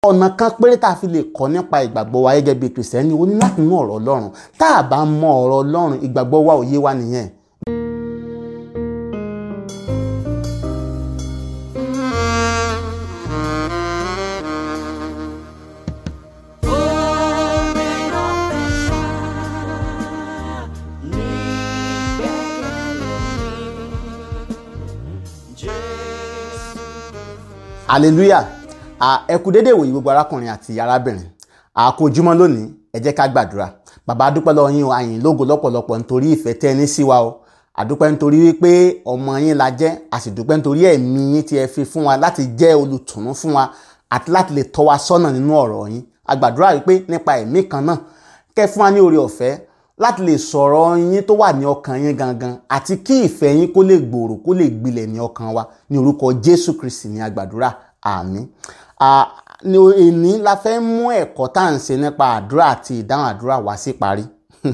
ọ̀nà kan péré tá a fi lè kọ́ nípa ìgbàgbọ́ wa gẹ́gẹ́ bí kìrìsìtẹ́nì ó ní láti mú ọ̀rọ̀ ọlọ́run tá a bá mọ ọ̀rọ̀ ọlọ́run ìgbàgbọ́ wa ò yé wa nìyẹn. hallelujah ẹ kú dédé ìwòyí gbogbo arákùnrin àti arábìnrin àkójúmọ́ lónìí ẹ jẹ́ ká gbàdúrà bàbá adúpẹ́ lọ́wọ́ yín o àyìn lógo lọ́pọ̀lọpọ̀ nítorí ìfẹ́ tẹ́ ní sí wa o àdúpẹ́ nítorí wípé ọmọ yín la jẹ́ a sì dúpẹ́ nítorí ẹ̀mí yín tí ẹ fi fún wa láti jẹ́ olùtùnú fún wa àti láti lè tọ́ wa sọ́nà nínú ọ̀rọ̀ yín a gbàdúrà wípé nípa ẹ̀mí kan náà kẹ́ fún wa ní oore ọ̀fẹ́ láti lè sọ̀rọ̀ yín tó wà ní ọkàn yín gangan àti kí ìfẹ́ yín kó lè gbòòrò kó lè gbilẹ̀ ní ọkàn wa ní orúkọ Jésù Kristi ní agbàdúrà àmín ní èní la fẹ́ mú ẹ̀kọ́ tá à ń ṣe nípa àdúrà àti ìdáhùn àdúrà wá sí parí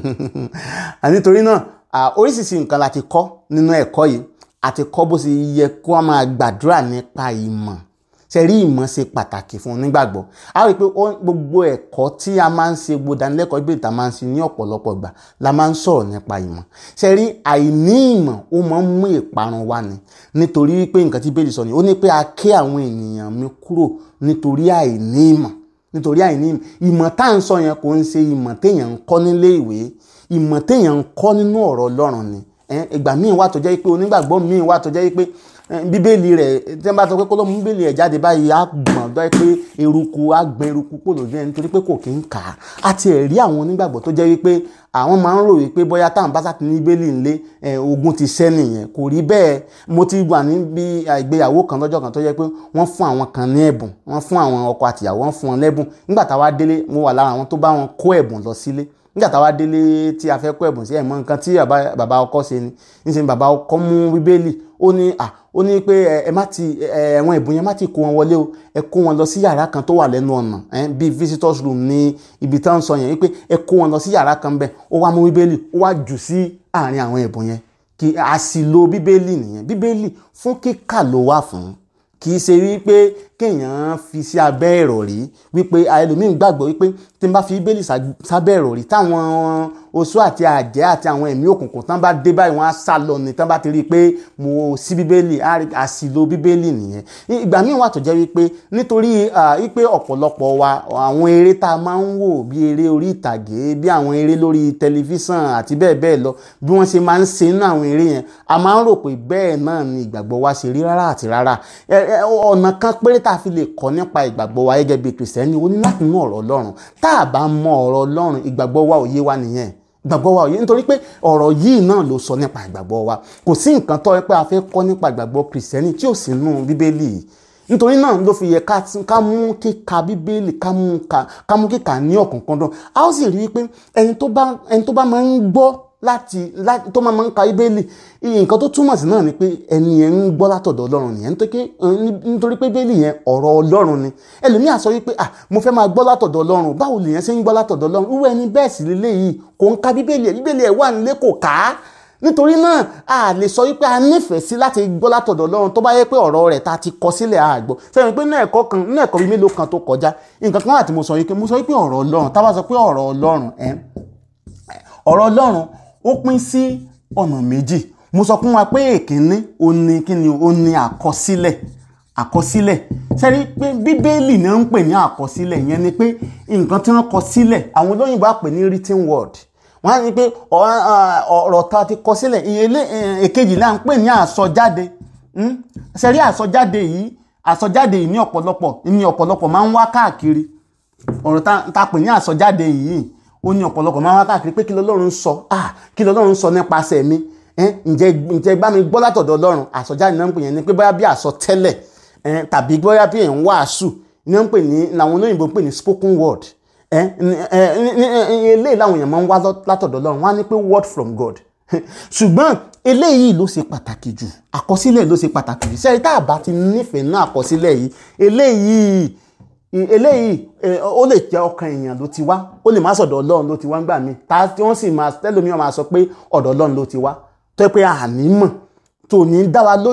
nítorí náà oríṣiríṣi nǹkan la ti kọ́ nínú ẹ̀kọ́ yìí àti kọ́ bó ṣe yẹ kó a máa gbàdúrà nípa ìmọ̀ ṣe rí ìmọ̀ ṣe pàtàkì fún onígbàgbọ́ a rí i pé gbogbo ẹ̀kọ́ tí a máa ń ṣe gbogbo ìdánilẹ́kọ̀ọ́ ìbéèrè tá a máa ń ṣe ní ọ̀pọ̀lọpọ̀ ìgbà la máa ń sọ̀rọ̀ nípa ìmọ̀ ṣe rí àìní ìmọ̀ ó máa ń mú ìparun wá ni nítorí pé nǹkan tí bẹ́ẹ̀ sọ ni ó ní pé a ké àwọn ènìyàn mi kúrò nítorí àìní ìmọ̀ nítorí àìní ìmọ̀ ìmọ̀ tá à ń sọ yẹn kò ń ṣe ìmọ̀ téèyàn ń kọ́ nílé ìwé ìmọ̀ téèyàn ń kọ́ nínú ọ̀rọ̀ Ọlọ́run ni ìgbà míì wà tó jẹ́ pé onígbàgbọ́ míì wà tó jẹ́ pé bíbélì rẹ̀ tí wọ́n bá sọ pé kó ló mú bíbélì ẹ̀ jáde báyìí á gbọ̀n dọ́ pé eruku á gbọ̀n eruku pò lójú ẹ̀ nítorí pé kò kí ń kà á àti ẹ̀rí àwọn onígbàgbọ́ tó jẹ́ wípé àwọn máa ń rò wípé bóyá táwọn bá sàtì ní bíbélì ńlé ogun ti ṣẹ́ nìyẹn kò rí bẹ́ẹ̀ mo ti wà níbi ìgbéyàwó kan lọ́jọ́ kan tó jẹ́ pé wọ́n fún àwọn kan ní ẹ̀bùn wọ́n fún àwọn ọkọ àtìyàwó wọ́n fún wọn lẹ́bùn nígbà táwa délé mo wà lára àwọn tó bá wọn kó ẹ̀bùn lọ sílé nígbà táwa délé tí a fẹ́ kó ẹ̀bùn sí ẹ̀mọ́ nǹkan tí bàbá ọkọ ṣe ni níṣẹ́ ni bàbá ọkọ mú bíbélì ó ní à ó ní pé ẹ má ti ẹ̀wọ̀n ẹ̀bùn yẹn má ti kó wọn wọlé o ẹ kó wọn lọ sí yàrá kan tó wà lẹ́nu ọ̀nà bíi visitors room ní ibi tá à ń sọ yẹn wípé ẹ kó wọn lọ sí yàrá kan bẹ́ẹ̀ ó wá mú bíbélì ó wá jù sí àárín àwọn ẹ̀bùn yẹn kí a sì lo bíbélì nìyẹn bíbélì fún kíkà ló wà fún kì í ṣe wípé kéèyàn fi sí abẹ́ ìrọ̀rí wípé ẹlòmíín gbàgbọ́ wípé tí n bá fi bíbélì sábẹ́ ìrọ̀rí táwọn oṣó àti àjẹ́ àti àwọn ẹ̀mí òkùnkùn tán bá dé báyìí wọ́n á sá lọ ní tán bá ti rí i pé mo sí bíbélì àsìlò bíbélì nìyẹn ìgbà míì wà tó jẹ́ wípé nítorí wípé ọ̀pọ̀lọpọ̀ wa àwọn eré tá a máa ń wò bí eré orí ìtàgé bí àwọn eré lórí tẹlifíṣàn àti bẹ́ẹ̀ bẹ́ẹ̀ lọ bí wọ́n ṣe máa ń ṣe nínú àwọn eré yẹn a máa ń rò pé bẹ́ẹ̀ náà ni ìgbàgbọ́ wa ṣe rí rárá àti rárá ọ̀nà kan péré tá a fi lè kọ́ nípa ìgbàgbọ́ wa gẹ́gẹ́ bí kìrìsìtẹ́nì ó ní láti mú ọ̀rọ̀ Ọlọ́run tá a bá mọ ọ̀rọ̀ Ọlọ́run ìgbàgbọ́ wa ò yé wa nìyẹn ìgbàgbọ́ wa ò yé nítorí pé ọ̀rọ̀ yìí náà ló sọ nípa ìgbàgbọ́ wa kò sí nǹkan tó yẹ pé a fẹ́ kọ́ nípa ìgbàgbọ́ kìrìsìtẹ́nì tí ò sí nínú bíbélì nítorí náà ló fi yẹ ká mú kíka bíbélì ká mú kíka ní ọ̀kọ̀ọ̀kan a ó sì rí i pé ẹni tó bá máa ń gbọ́ láti tó máa ń ka bíbélì nǹkan tó túmọ̀ sí náà ni pé ẹni yẹn ń gbọ́ látọ̀dọ̀ ọlọ́run nìyẹn nítorí pé bíbélì yẹn ọ̀rọ̀ ọlọ́run ni ẹlòmíà sọ wípé ah mo fẹ́ máa gbọ́ látọ̀dọ̀ ọlọ́run báwo lèyẹn ṣe ń gbọ́ látọ̀dọ̀ ọlọ́run irú ẹni bẹ́ẹ̀ sì lélẹ̀ yìí kò ń ka bíbélì ẹ̀ bíbélì ẹ̀ wà nílé kò ká nítorí náà a lè sọ wípé a nífẹ̀ẹ́ sí láti gbọ́ látọ̀dọ̀ ọlọ́run tó bá yẹ pé ọ̀rọ̀ rẹ̀ ta ti kọ sílẹ̀ a gbọ́ sẹ́yìn pé náà ẹ̀kọ́ kan náà ẹ̀kọ́ bíi mélòó kan tó kọjá nǹkan kan wà tí mo sọ wípé mo sọ wípé ọ̀rọ̀ ọlọ́run tá a bá sọ pé ọ̀rọ̀ ọlọ́run ẹ̀ ọ̀rọ̀ ọlọ́run ó pín sí ọ̀nà méjì mo sọ fún wa pé èkínní ó ní kíni ó ní àkọsílẹ̀ àkọsílẹ̀ sẹ́rí pé bíbélì ni wọ́n ń pè ní àkọsílẹ̀ yẹn ni pé nǹkan tí wọ́n kọ sílẹ̀ àwọn olóyìnbó á pè ní written word wọ́n á ní pé ọ̀rọ̀ tá a ti kọ sílẹ̀ ìyẹlé èkejì náà ń pè ní àsọjáde sẹ́rí àsọjáde yìí àsọjáde yìí ní ọ̀pọ̀lọpọ̀ ní ọ̀pọ̀lọpọ̀ máa ń wá káàkiri ọ̀rọ̀ tá a pè ní àsọjáde yìí ó ní ọ̀pọ̀lọpọ̀ máa ń wá káàkiri pé kí lọ́lọ́run sọ ah kí lọ́lọ́run sọ nípasẹ̀ mi ǹjẹ́ ǹjẹ́ bá mi gbọ́ látọ̀dọ̀ ọlọ́run àsọjáde náà ń pè yẹn ni pé bóyá bí àsọtẹ́lẹ̀ tàbí bóyá bí ẹ̀ ń wàásù ní wọ́n ń pè ní làwọn olóyìnbó ń pè ní spoken word eléyìí làwọn èèyàn máa ń wá látọ̀dọ̀ ọlọ́run wọ́n á ní pé word from God ṣùgbọ́n eléyìí ló ṣe pàtàkì jù àkọsílẹ̀ ló ṣe pàtàkì jù sẹ́yìn tá a bá ti nífẹ̀ẹ́ náà àkọsílẹ̀ yìí eléyìí eléyìí ó lè jẹ́ ọkàn èèyàn ló ti wá ó lè má sọ̀dọ̀ ọlọ́run ló ti wá ń gbà mí tá tí wọ́n sì máa tẹ́lómi máa sọ pé ọ̀dọ̀ ọlọ́run ló ti wá tó yẹ pé àní mọ̀ tó ní dá wa lójú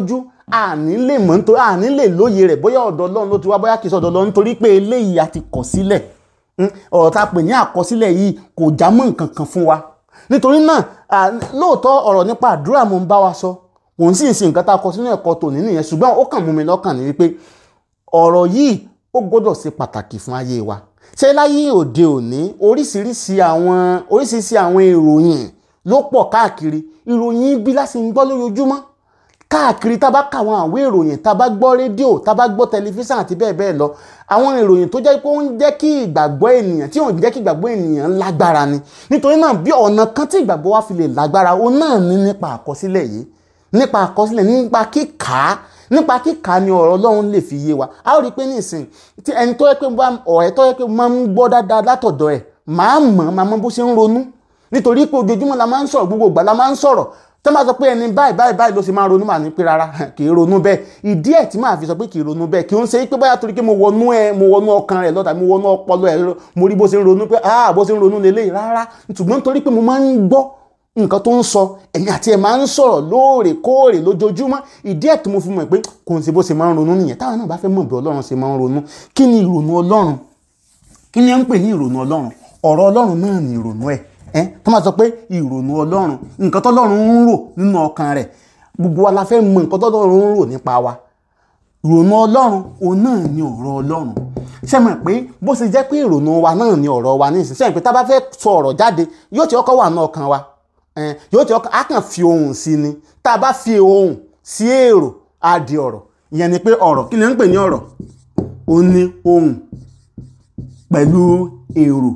àní lè mọ̀ nítorí àní lè lóye rẹ̀ bóyá ọ̀dọ̀ ọlọ́run ló ti wá bóyá kìí sọ ọ̀dọ̀ ọlọ́run nítorí pé eléyìí a ti kọ̀ sílẹ̀ ọ̀rọ̀ tá a pè ní àkọsílẹ̀ yìí kò já mọ́ nǹkan kan fún wa nítorí náà lóòótọ́ ọ̀rọ̀ nípa àdúrà mo ń bá wa sọ mò ń sì ń sin nǹkan tá a kọ sínú ẹ̀kọ́ tòní nìyẹn ṣùgbọ́n ó kàn mú mi lọ́kàn ní wípé ọ̀rọ̀ yìí ó gbọ́dọ̀ ṣe pàtàkì fún ayé wa ṣé láyé òde òní oríṣiríṣi àwọn oríṣiríṣi àwọn ìròyìn ló pọ̀ káàkiri ìròyìn bí láti ń gbọ́ lójoojúmọ́ káàkiri tá a bá ka àwọn àwé ìròyìn tá a bá gbọ́ rédíò tá a bá gbọ́ tẹlifíṣàn àti bẹ́ẹ̀ bẹ́ẹ̀ lọ àwọn ìròyìn tó jẹ́ pé ó ń jẹ́ kí ìgbàgbọ́ ènìyàn tí ò ń jẹ́ kí ìgbàgbọ́ ènìyàn lágbára ni nítorí náà bí ọ̀nà kan tí ìgbàgbọ́ wa fi lè lágbára ó náà ní nípa àkọsílẹ̀ yìí nípa àkọsílẹ̀ nípa kíkà nípa kíkà ni ọ̀rọ̀ Ọlọ́run lè fi yé wa a ó rí i pé nísìn tí ẹni tó yẹ pé ọ̀rẹ́ tó yẹ pé máa ń gbọ́ dáadáa látọ̀dọ̀ ẹ̀ máa mọ̀ máa mọ̀ bó ṣe ń ronú nítorí pé ojoojúmọ́ la máa ń sọ̀rọ̀ gbogbo ìgbà la máa ń sọ̀rọ̀ tó máa sọ pé ẹni báyìí báyìí báyìí ló ṣe máa ronú màá ní pé rárá kì í ronú bẹ́ẹ̀ ìdí ẹ̀ tí màá fi sọ pé kì í ronú bẹ́ẹ̀ kì í ń ṣe pé báyà torí pé mo wọnú ẹ mo wọnú ọkàn rẹ lọ́tà mo wọnú ọpọlọ ẹ mo rí bó ṣe ń ronú pé ah bó ṣe ń ronú lélẹ́yìí rárá ṣùgbọ́n torí pé mo máa ń gbọ́ nǹkan tó ń sọ ẹ̀yin àti ẹ̀ máa ń sọ̀rọ̀ lóòrèkóòrè lójoojúmọ́ ìdí ẹ̀ tí mo fi mọ̀ pé kò ń ṣe bó ṣe máa ń ronú nìyẹn táwọn náà bá fẹ́ mọ̀ bí Ọlọ́run ṣe máa ń ronú kí ni ìrònú Ọlọ́run kí ni ẹ ń pè ní ìrònú Ọlọ́run ọ̀rọ̀ Ọlọ́run náà ni ìrònú ẹ̀ ẹ́ tó máa sọ pé ìrònú Ọlọ́run nǹkan tọ́lọ́run ń rò nínú ọkàn rẹ̀ gbogbo wa la fẹ́ mọ̀ nǹkan tọ́lọ́run ń rò nípa wa ìrònú Ọlọ́run òun náà ni ọ̀rọ̀ Ọlọ́run ṣe mọ̀ pé bó ṣe jẹ́ pé ìrònú wa náà ni ọ̀rọ̀ wa nísinsìnyí ṣe mọ̀ pé tá a bá fẹ́ sọ ọ̀rọ̀ jáde yóò ti ọkọ̀ wà ní ọkàn wa yóò ti ọkàn á kàn fi ohùn sí ni tá a bá fi ohùn sí èrò á di ọ̀rọ̀ ìyẹn ni pé ọ̀rọ̀ kí ni ń pè ní ọ̀rọ̀ ó ní ohùn pẹ̀lú èrò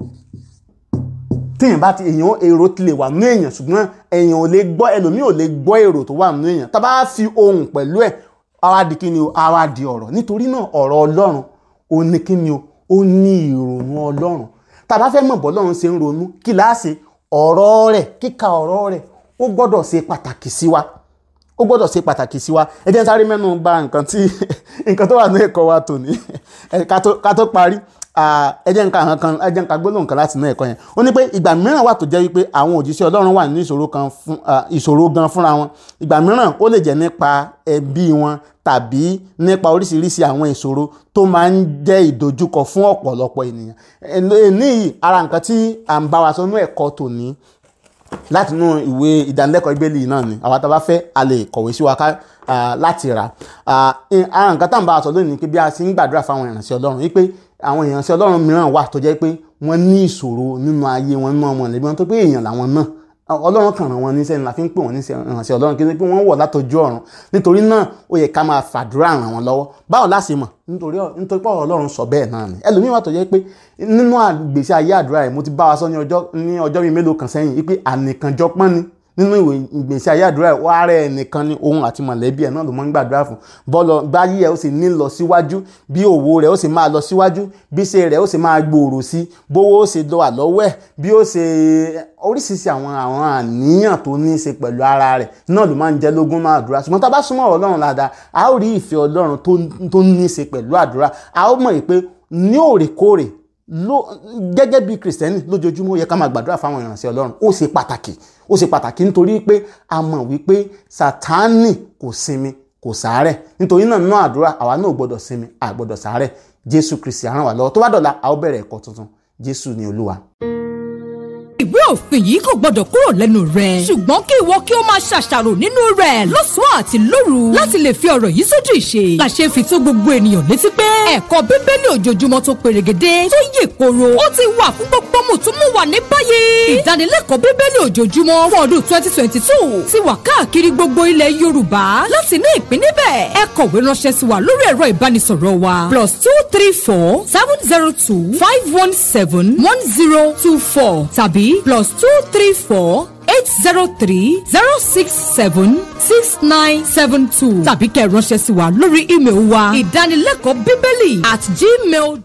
téèyàn bá ti èèyàn èrò ti lè wà nínú èèyàn ṣùgbọ́n èèyàn ò lè gbọ́ ẹlòmíì ò lè gbọ́ èrò tó wà nínú èèyàn tá a bá fi ohùn pẹ̀lú ẹ̀ àwa di kí ni o àwa di ọ̀rọ̀ nítorí náà ọ̀rọ̀ Ọlọ́run ó ní kí ni o ó ní ìrònú Ọlọ́run tá a bá fẹ́ mọ̀ bọ́ Ọlọ́run ṣe ń ronú kí láàṣẹ ọ̀rọ̀ rẹ̀ kíka ọ̀rọ̀ rẹ̀ ó gbọ́dọ̀ ṣe pàtàkì sí wa ó gbọ́dọ̀ ṣe pàtàkì sí wa ẹ jẹ́ sáré mẹ́nu bà nǹkan tí nǹkan tó wà ní ẹ̀kọ́ wa tòní ká tó parí ẹ jẹ́ nǹkan kan ẹ jẹ́ nǹkan gbólóhùn kan láti inú ẹ̀kọ́ yẹn ó ní pé ìgbà mìíràn wà tó jẹ́ wípé àwọn òjíṣẹ́ Ọlọ́run wà nínú ìṣòro kan fún ìṣòro gan fúnra wọn ìgbà mìíràn ó lè jẹ́ nípa ẹbí wọn tàbí nípa oríṣiríṣi àwọn ìṣòro tó máa ń jẹ́ ìdojúkọ fún ọ̀pọ̀lọpọ̀ ènìyàn ní ara nǹkan tí à ń bá wa sọ nínú ẹ̀kọ́ tòní láti inú ìwé ìdánilẹ́kọ̀ọ́ ìgbélé náà ni àwa tá a bá fẹ́ a lè kọ̀wé sí wa ká láti rà ara nǹkan tá à ń bá wa sọ lónìí pé bí a ṣe ń gbàdúrà fáwọn ìrànṣẹ́ Ọlọ́run wípé àwọn ìránṣẹ́ ọlọ́run mìíràn wà tó jẹ́ pé wọ́n ní ìṣòro nínú ayé wọn nínú ọmọ ìlẹ́bí wọn tó pé èèyàn làwọn náà ọlọ́run kàn rán wọn níṣẹ́ ni la fi ń pè wọ́n ní ìránṣẹ́ ọlọ́run kí pé wọ́n wọ̀ látọjú ọ̀run nítorí náà ó yẹ ká máa fàdúrà ràn wọ́n lọ́wọ́ báwo la ṣe mọ̀ nítorí nítorí pé ọlọ́run sọ bẹ́ẹ̀ náà ni ẹlòmíín wà tó jẹ́ pé nínú àgbèsí ayé àdúrà rẹ̀ mo ti bá wa sọ ní ọjọ́ bíi mélòó kan sẹ́yìn wípé ànìkànjọpọ́n ni nínú ìwé ìgbésí ayé àdúrà ẹ̀ wá rẹ̀ nìkan ni òun àti mọ̀lẹ́bí ẹ̀ náà ló máa ń gbàdúrà fún bọ́lọ̀ báyìí ẹ̀ ó sì ní lọ síwájú bí òwò rẹ̀ ó sì máa lọ síwájú bí iṣẹ́ rẹ̀ ó sì máa gbòòrò sí bówó ó sì lọ àlọ́wọ́ ẹ̀ bí ó ṣe oríṣiríṣi àwọn àwọn àníyàn tó ní í ṣe pẹ̀lú ara rẹ̀ náà ló máa ń jẹ́ lógún náà àdúrà ṣùgbọ́n tá a bá súnmọ́ ọlọ́run dáadáa a ó rí ìfẹ́ ọlọ́run tó ní í ṣe pẹ̀lú àdúrà a ó mọ̀ pé ní òrèkóòrè gẹ́gẹ́ bí kìrìsìtẹ́nì lójoojúmọ́ ó yẹ ká máa gbàdúrà fáwọn ìrànṣẹ́ ọlọ́run ó ṣe pàtàkì ó ṣe pàtàkì nítorí pé a mọ̀ wípé sátánì kò sinmi kò sàárẹ̀ nítorí náà nínú àdúrà àwa náà gbọ́dọ̀ sinmi a gbọ́dọ̀ sàárẹ̀ jésù kristi á ràn wá lọ́wọ́ tó bá dọ̀la a ó bẹ̀rẹ̀ ẹ̀kọ́ tuntun jésù ni olúwa ìwé òfin yìí kò gbọdọ̀ kúrò lẹ́nu rẹ̀. ṣùgbọ́n kí ìwọ kí o máa ṣàṣàrò nínú rẹ̀ lọ́sàn-án àti lóru láti lè fi ọ̀rọ̀ yìí sójú ìṣe. làṣẹ fi tó gbogbo ènìyàn létí pé ẹ̀kọ́ bíbélì ojoojúmọ́ tó perégedé tó yè koro ó ti wà fún gbogbo mùtúmùwà ní báyìí. ìdánilẹ́kọ̀ọ́ bíbélì ojoojúmọ́ fún ọdún twenty twenty two ti wà káàkiri gbogbo ilẹ̀ yorùbá láti ní ìpín níbẹ̀. ẹ kọ̀wé ránṣẹ́ sí wa lórí ẹ̀rọ ìbánisọ̀rọ̀ wa plus two three four seven zero two five one seven one zero two four tàbí plus two three four eight zero three zero six seven six nine seven two tàbí kẹ́ ẹ ránṣẹ́ sí wa lórí ímeèlì wa ìdánilẹ́kọ̀ọ́ bíbélì at gmail